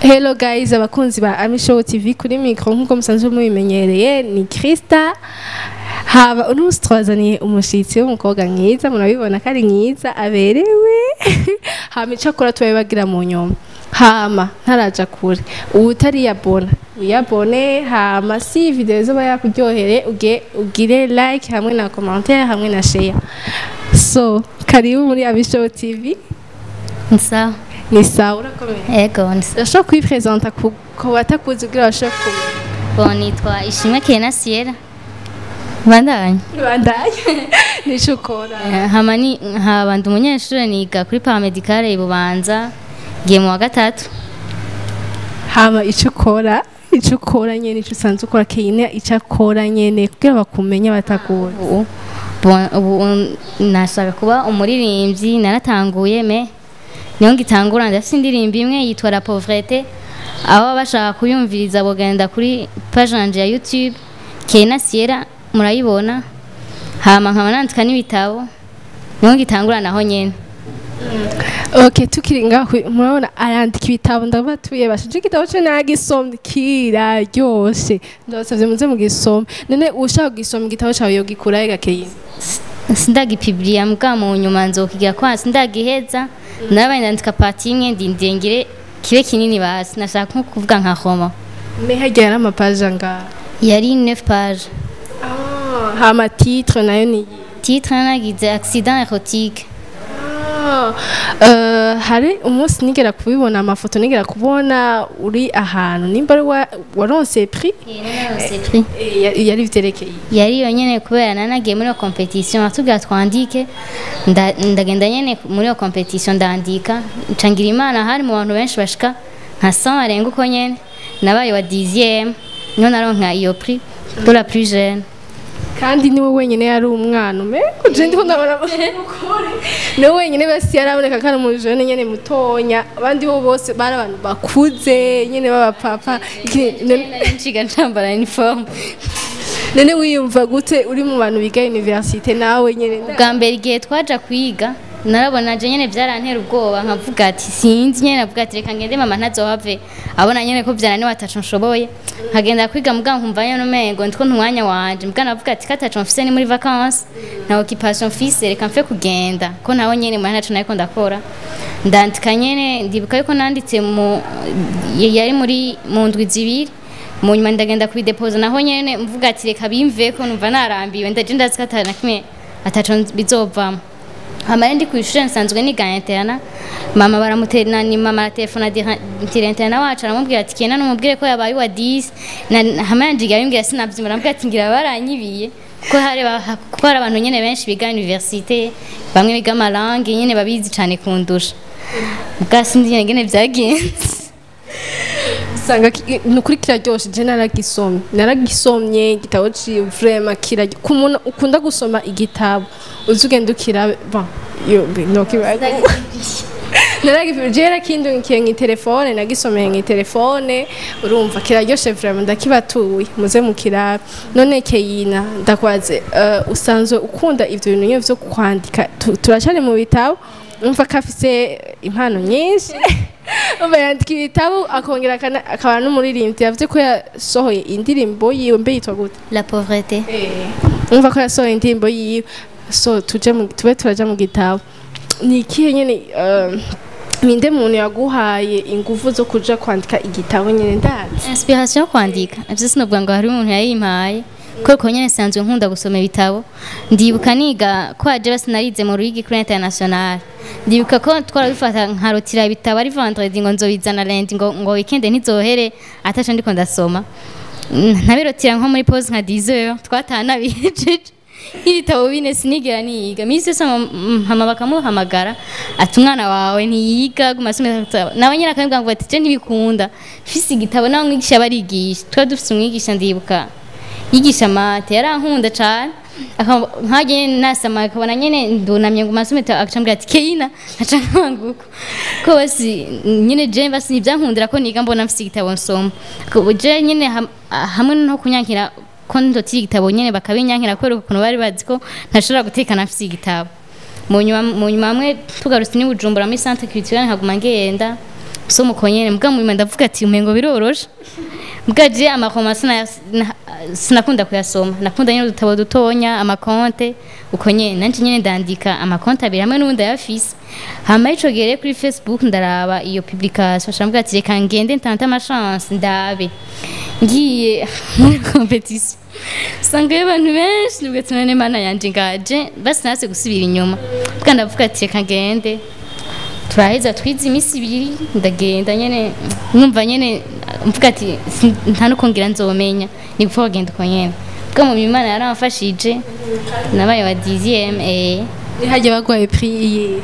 Hello guys abakunzi ba Ami Show TV kuri micro nkuko musanzwe mubimenyereye ni Krista haba uno musi twazaniye umushitsi w'umukobwa mwiza murabibona ko ari mwiza aberewe hama ico akora tubabibagira mu nyuma hama ntaraja kure uwutariyabona wiyabone hama si video zoba yakuryohere uge ugire like hamwe na commentaire hamwe na share so karibu muri Ami Show TV Sawa. ni sawa urakomeye Ego, nsa. urashobora kwipresenta ku ku batakuzi kugira bashobore kumenya Bon, nitwa Ishimwe Kena Sierra. Bandanye. bandanye nico ukora Eh, Hama ni haba ndi umunyeshuri niga kuri paramedicale i Bubanza. Ngiye mu wa gatatu. hama ico ukora ico ukora nyene ico usanzwe ukora keyine ico akora nyene kugira bakumenye batakuzi Ubu bon, ubu nashaka kuba umuririmbyi naratanguye me niyo ngitangura ndafite indirimbo imwe yitwa La Pauvrete aho bashaka kuyumviriza bogenda kuri page yanje ya YouTube Kena Sierra murayibona hama nkaba nandika n'ibitabo niyo ngitangura naho nyene ok tukiri ngaho murabona arandika ibitabo ndabatuye bashije igitabo co nagisomye kiraryoshe ndabasavye muze mugisome none ushaka kugisoma igitabo cawe yogikurahe gakeyine sindagipibliya mbwa mu nyuma nzokigira kwa sindagiheza nabaye ndandika pati imwe ndindiye ngire kibe kinini basi nashaka nko kuvuga nka Roma me harya yari amapaje angahe yari 9 page Ah, hama titre nayo ni titre nagize accident érotique Ah, eh, hari umunsi nigera kubibona amafoto nigera kubona uri ahantu nimba ari wa- waronse prix Eh, ya- yari vyerekeye yari yonyene kubera nanagiye muri iyo competition atubwira twandike nda- ndagenda nyene muri iyo competition ndandika ncangira imana hari mu bantu benshi bashika nka 100 barenga uko nyene nabaye wa 10e niho naronka iyo prix pour la plus jeune kandi niwe wenyine yari umwana ume kuje ndiko ndabona ukuri niwe wenyine basi yaraboneka ko ari umujene nyene mutonya abandi bo bose bari abantu bakuze nyene b'abapapa Iki- none- nshiga ncambara uniforme none wiyumva gute uri mu bantu biga universite nawe nyene bwa mbere igihe twaja kwiga narabona je nyene vyarantera ubwoba nkavuga ati sinzi nyene navuga ati reka ngende mama ntazohave abona nyene ko vyananiwe ataco nshoboye nkagenda kwiga mugabo nkumva nyene umengo ndiko ntumwanya wanje mugabo navuga ati kataco mfise ni muri vacances na occupation mfise reka mfe kugenda ko naho nyene mwana ntaco nariko ndakora ndandika nyene ndibuka yuko nanditse mu yari muri mu ndwi zibiri mu nyuma ndagenda kubidepoza naho nyene mvuga ati reka bimveko numva narambiwe ndaje ndazi ko atana kimwe ataco bizovamo hama rero ndi ku ishuri nsanzwe niga interna mama baramutera ni mama aratelefona ntira interna wacu aramubwira ati kenda numubwire ko yabaye wa 10 na hama yanjiga bimbwira sinavyimura aramubwira ati ngira baranyibiye kuko hari ba- kuko hari abantu nyene benshi biga universite bamwe biga amarangi nyene babizi cane kundusha bwa sinzi nyene ngene vyagenze usanga ki- ni ukuri kiraryoshe je naragisomye naragisomye igitabo ciwe vrema kiraryo ku muntu ukunda gusoma igitabo uzi ugenda ukirabe bon yo nokibaga naragifije je yarakindungikiye nk'itelefone nagisomeye nk'itelefone urumva kiraryoshe vrema ndakibatuye muze mukirabe none keyina ndakwaze eh, usanzwe ukunda ivyo bintu nyene vyo kwandika Tu- turacari mu bitabo umva ko afise impano nyinshi umva yandika ibitabo akongera akana- akaba n'umuririmbyi yavuze ko yasohoye indirimbo yiwe mbe yitwa gute la pauvreté umva ko yasohoye indirimbo yiwe so tuje mu- tube turaja mu gitabo ni ikihe nyene eh, ninde muntu yaguhaye inguvu zo kuja kwandika igitabo nyene ndazi inspiration yo kwandika ivyo sinovuga ngo hari umuntu yayimpaye kuko nyene nsanzwe nkunda gusoma ibitabo ndibuka niga ko aje basi narize mu ruyigi kuri international ndibuka ko twarabifata nkarotira ibitabo ari vendredi ngo nzobizana lundi ngo ngo weekend ntizohere ataco ndiko ndasoma Mm, ntabirotira nko muri pause nka 10 heures twataha nabihejeje ibitabo bine sinigera niyiga misi yose mama bakamuhamagara ati umwana wawe ntiyiga guma asoma ibitabo." nawe nyine akambwira ngo ati je ntibikunda mfise igitabo nawe mwigisha barigisha twari dufise umwigisha ndibuka yigisha mate yarankunda cane akaba- nkaje nyene nasama akabona nyene ndunamye ngo masome akacambwira ati keina nkaca nkanguko ko basi nyene je basi nivyankundira ko niga mbona mfise igitabo nsoma Ko je nyene ham- hamwe no kunyankira ko ndotira igitabo nyene bakabinyankira kubera ukuntu bari bazi ko ntashobora gutekana mfise igitabo mu nyuma mu nyuma hamwe tugarutse ni bujumbura muri centre culturelle nkaguma ngenda so mukonyene mbwa mu ndavuga ati umengo biroroshe mbwa je amakoma sina na- sinakunda kuyasoma nakunda nyine udutabo dutonya amakonte uko nyene nanje nyene ndandika amakonte abiri hamwe n'ubundi ayafise hama ico gihe rero kuri facebook ndaraba iyo publication shambwa ati reka ngende ntante amachance ndabe ngiye muri competition sangayo abantu benshi nibwo tunane mana yanje ngaje basi nase gusubira inyuma mbwa ndavuga ati reka ngende turaheza twize iminsi ibiri ndagenda nyene numva nyene mvuga ati "Si- nta nuko ngira nzomenya ni gupfa kugenda uko nyene bwa mu imana yaramfashije nabaye wa dixième eh ntihajye bagwaye priye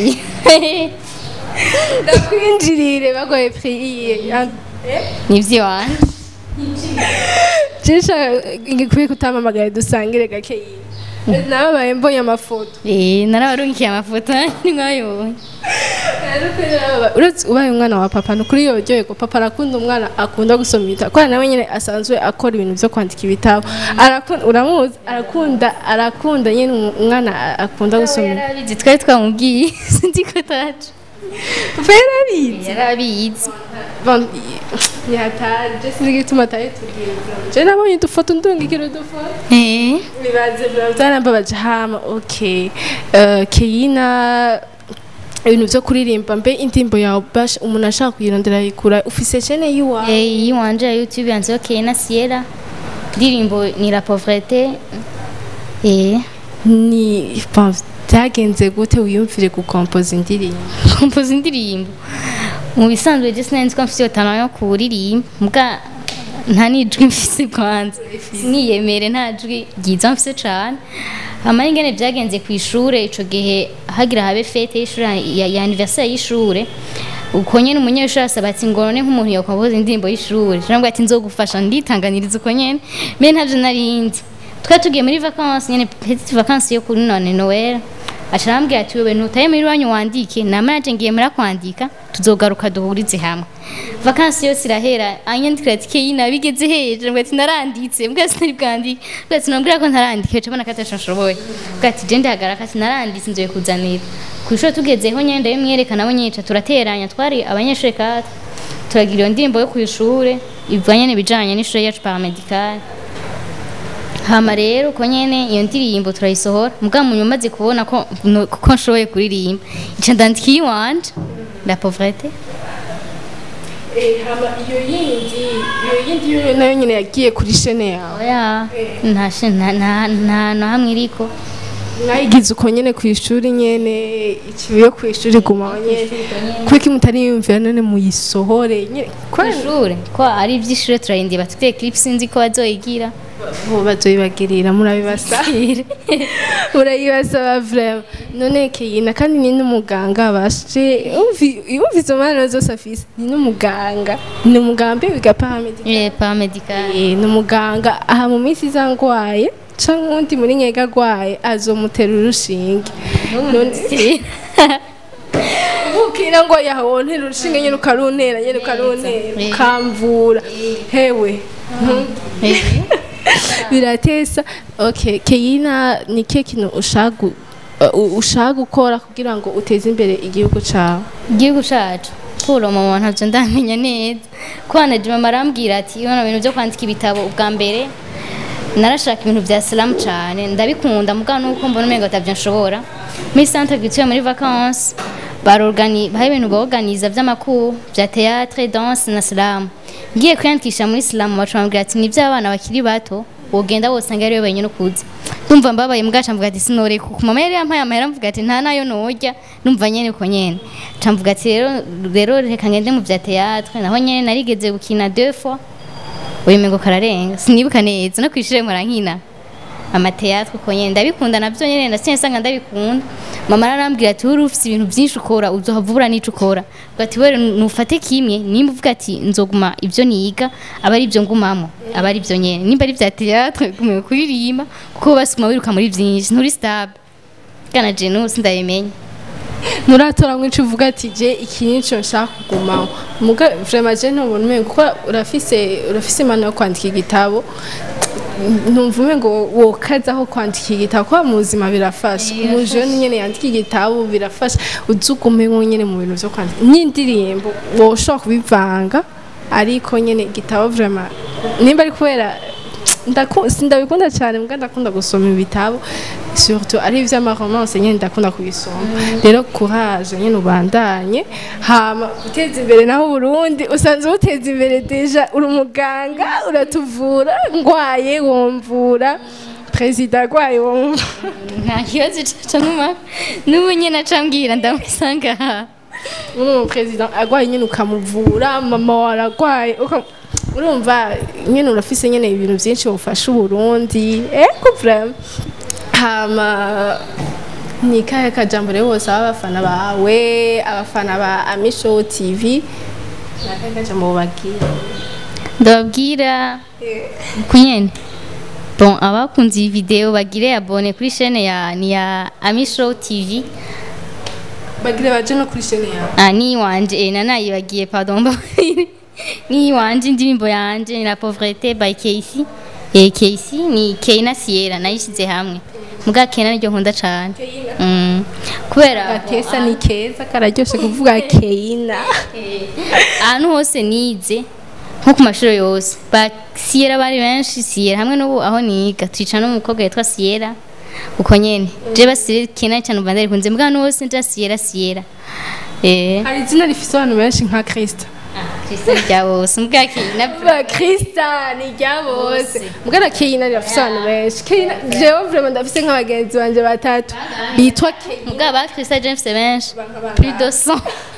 ndakwinjirire bagwaye priye nivyo wanje jesha ngikwiye kutamamagara dusangire gakeyi nababaye mbonye amafoto eh narabarungikiye amafoto nimwayobonye uretse ubaye umwana wa papa ni ukuri yoryoye ko papa arakunda umwana akunda gusoma ibitabo kubera nawe nyine asanzwe akora ibintu byo kwandika ibitabo Arakunda- uramuzi arakunda arakunda nyine umu- umwana akunda gusoma ibitabo yarabizi twari twamubwiye sinzi ko taje papa yarabizi yarabizi Bon, yataje sinzi igituma atari tubwira je nabonye udufoto ndungikira udufoto eh bibaze byarambabaje hama okay Eh, keyina ibintu byo kuririmba mbe indirimbo yawe bash umuntu ashaka kuyirondera yikura ufise chene yiwawe Eh, iyi wanje ya YouTube yanze okay na Sierra ndirimbo ni la pauvreté eh ni bon, byagenze gute wiyumvire gukompoza indirimbo kompoza indirimbo mu bisanzwe je sinari nzi ko mfise iyo talent yo kuririmba mbwa nta nijwi mfise kwanza siniyemere nta jwi ryiza mfise cane hama ingene vyagenze ku ishure ico gihe hagira habe fete y'ishure ya, ya anniversaire y'ishure uko nyene umunyeshuri asaba ati ngorone nk'umuntu yokompoza indirimbo y'ishure nabwo ati nzogufasha nditanganiriza uko nyene mbe ntavyo narindi twari tugiye muri vacances nyene petite vacances yo kuri none Noel aca arambwira ati wewe ntutaye muri wanyu wandike nama yaje ngiye muri kwandika tuzogaruka duhurize hamwe vakansi yose irahera anyandikira ati keyina bigeze hejuru mbwa ati naranditse mbwa sinari bwandike mbwa ati nambwira ko ntarandike uca mbona ko ataco nshoboye mbwa ati je ndahagaraka ati naranditse nzoye kuzanira ku ishuri tugezeho nyene ndabimwereka nabo nyica turateranya twari abanyeshuri kata turagira iyo ndirimbo yo ku ishure ivanye n'ibijanye n'ishure yacu paramedicale hama rero uko nyene iyo ndirimbo turayisohora mbwa mu nyuma maze kubona ko no- ko nshoboye kuririmba ica ndandika iyiwanje la pauvreté hama iyo yindi iyo yindi yo nayo nyine yagiye kuri chene yawe oya nta shi- nta- nta nta na hamwe iriko mwayigize uko nyene ku ishuri nyene ikibuye ku ishuri gumaho nyene kuko mutari yumvira none muyisohore nyene kw'ishure ko ari ivy'ishure turarindira batuteye clip sinzi ko bazoyigira bo bazoyibagirira murabibasabira murayibasaba vrema none keyina kandi ni n'umuganga bashe yumvise umwana zose afise ni n'umuganga ni umuganga mbe wiga paramedic eh paramedical Eh, ni umuganga aha mu minsi iza ngwaye canke uwundi muri nyega agwaye azomutera urushinge ukira ngo yahontera urushinge nyene ukaruntera nyene ukaruntera Eh. ukamvura hewe Eh. biratesa okay keyina ni ke kintu ushaka gu- uh, ushaka gukora kugira ngo uteze imbere igihugu cawe igihugu cacu puro mama ntavyo ndamenya neza kwana mama arambwira ati ibona bintu byo kwandika ibitabo ubwa mbere narashaka ibintu vya slam cane ndabikunda mugabo nuko mbona umengo atavyo nshobora muri centre culturelle muri vacances barorgani hari ibintu baorganiza vy'amakuru vya théâtre danse na slam ngiye kwiyandikisha muri slam baca bambwira ati ni vy'abana bakiri bato wogenda wosanga ariwe wenyine ukuze ndumva mbabaye mwaca mvuga ati sinoreka ku mama yari yampaye amahera mvuga ati nta nayo norya numva nyene uko nyene ca mvuga ati rero rero reka ngende mu vya théâtre naho nyene narigeze gukina deux fois uyu mengo kararenga sinibuka neza no kwishire murankina amateatre uko nyene ndabikunda navyo nyene ndasinye sanga ndabikunda mama arambwira ati uri ufise ibintu vyinshi ukora uzohavura n'ico ukora Ubwo ati wewe nufate kimwe nimba uvuga ati nzoguma ivyo niga aba ari ivyo ngumamo aba ari ivyo nyene nimba ari vya teatre gume kuririmba kuko basuma wiruka muri vyinshi nturi stable kana je nusi ndabimenya muratora mwinshi uvuga ati je iki nico nshaka kugumaho muga vraiment je ntubona umengo kuko urafise urafise impano yo kwandika igitabo numva ume ngo wokazaho kwandika igitabo kuba mu buzima birafasha umujeni nyene yandika igitabo birafasha uzugume nko nyene mu bintu vyo kwandika n'indirimbo woshobora kubivanga ariko nyene igitabo vraiment nimba ari kubera ndaku- sindabikunda cyane mbwa ndakunda gusoma ibitabo surtout ari ivy'amaromance nyene ndakunda kubisoma rero courage nyene ubandanye hama guteza imbere naho Burundi usanzwe uteza imbere deja uri umuganga uratuvura ngwaye womvura perezida agwaye womvura nta kibazo caca numa n'ubu nyene acambwira ndamusanga aha uri umuperezida agwaye nyene ukamuvura mama waragwaye uka- urumva nyene urafise nyene ibintu vyinshi wofasha uburundi eko vraiment hama ni kahe kajambo rero wose abafana bawe abafana ba amishow tv nakahe kajambo wobabwira ndababwira kunyene bon abakunze iyi video bagire abone kuri chaîne ya ni ya Ami Show TV bagire baje no kuri chaîne yawe ah ni wanje eh, nanayibagiye pardon mbabarire. ni wanje indirimbo yanje ni la pauvreté by Casey eh Casey ni Keina Sierra nayishize hamwe muga Keina niryo nkunda cane mm. kubera gatesa ni keza kararyoshe kuvuga keina ahantu hose nize nko ku mashuri yose ba siyera bari benshi siyera hamwe n'ubu aho niga twica n'umukobwa yitwa siyera uko nyene je basire kena cyane ubanza rikunze mbwa ahantu hose nja siyera siyera eh hari izina rifise abantu benshi nka krista Kristo rya bose mbwa kena ba krista ni rya bose mbwana keina rirafise abantu benshi keina jewe vraiment ndafise nk'abagenzi banje batatu bitwa keina mbwa ba Kristo James benshi plus de 100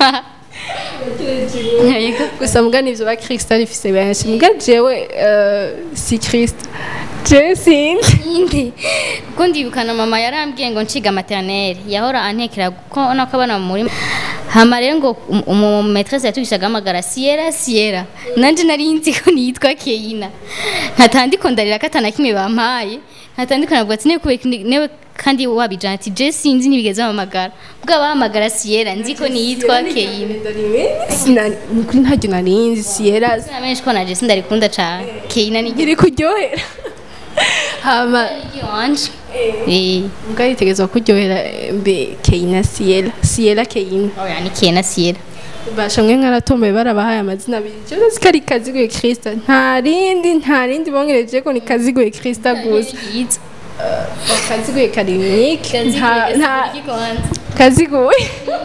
Yego. gusa mbwa nivyo ba krista rifise benshi mbwa jewe eh, si krista jewe sinzi indi kuko ndibukana mama yarambwiye ngo nciga maternelle yahora antekera kuko nako abana mu murima hama rero ngo um- umu maîtresse yatugishaga amagara siyera siyera nanje nari nzi ko nitwa keina ntatandiko ndarira ko atana kimwe bampaye ntatandiko navuga ati newe kubera iki- newe kandi wabijana ati je sinzi nibigeze bampamagara ubwo bahamagara siyera nzi ko nitwa keina Sinari- ni kuri ntaryo narinzi siyera sinamenye ko naje sindarikunda cane keina ni iri kuryohera hama wanje eh mbwa yitegerezwa kuryohera eh, mbe keina siyera siyera keina oya ni keina siyera basha mwe mwaratomboye barabahaye amazina abiri je ndazi ko ari kaziguye krista nta rindi nta rindi bongereje ko ni kaziguye krista gusa yiza kaziguye karinike nta nta kaziguye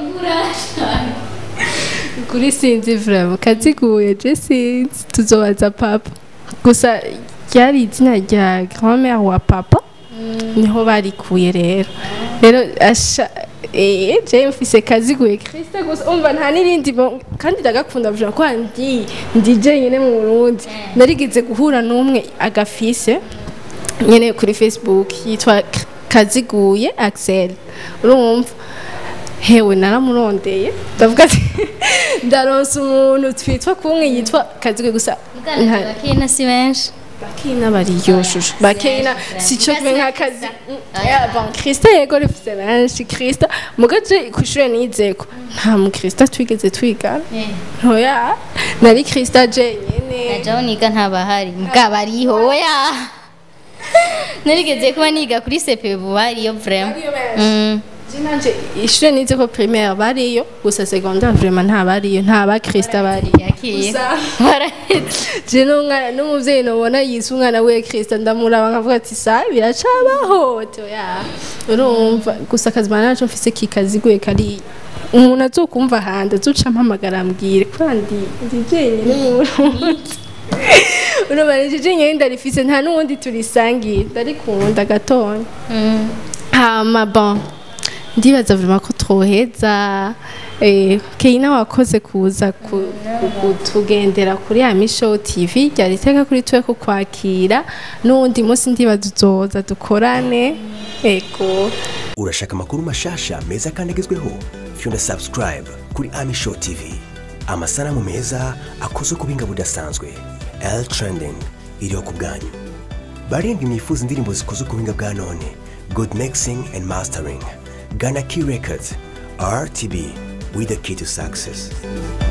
kuri sinzi vraiment kaziguye je sinzi tuzobaza papa gusa ryari izina rya grand-mère wa papa niho barikuye rero rero asha eh je mfise kaziguye Krista gusa umva nta nirindi bo- kandi ndagakunda vuga ko ndi ndi je nyene mu Burundi narigize guhura n'umwe agafise nyene kuri Facebook yitwa K- Kaziguye Axel urumva hewe naramurondeye ndavuga ati ndaronsa umuntu twitwa kumwe yitwa Kaziguye gusa nta- bakina si benshi bakina bariyoshuje bakina sico kumwe nk'akazi Ya, bon krista yego rifise benshi krista mugaje kw'ishure nizeko nta mukrista twigeze twigana ntoya nari krista jenyene najaho niga ntabahari mbwa bariho oya narigeze kuba niga kuri sepebu bariyo vrema Mm. Je nanje ishure nizeko primaire bariyo gusa secondaire vraiment nta bariyo nta ba krista bariyo yakiye Gusa- barahetse je n'umwana n'umuvyeyi nobona yise umwana we krista ndamuraba nkavuga ati sa biracabaho toya urumva gusa akazima naco mfise kikaziguye kari umuntu azokumva handi azoca ampamagara ambwire kubera ndi ndi jenyine mu Burundi urumva nije jenyine ndarifise nta n'uwundi turisangiye ndarikunda gatonya Mm. hama bon ndibaza vraiment ko twoheza eh, keina wakoze kuza ku- ku- kutugendera kuri ya mishow tv ryari iteka kuri twe kukwakira n'uwundi munsi ndibaza uzoza dukorane ego urashaka amakuru mashasha meza kandi agezweho fyunda subscribe kuri ami show tv amasanamu meza akozwe ku buhinga budasanzwe l trending iriho ku bwanyu barindwi mwifuza indirimbo zikozwe ku buhinga bwa none good mixing and mastering gana key records rtb with the key to success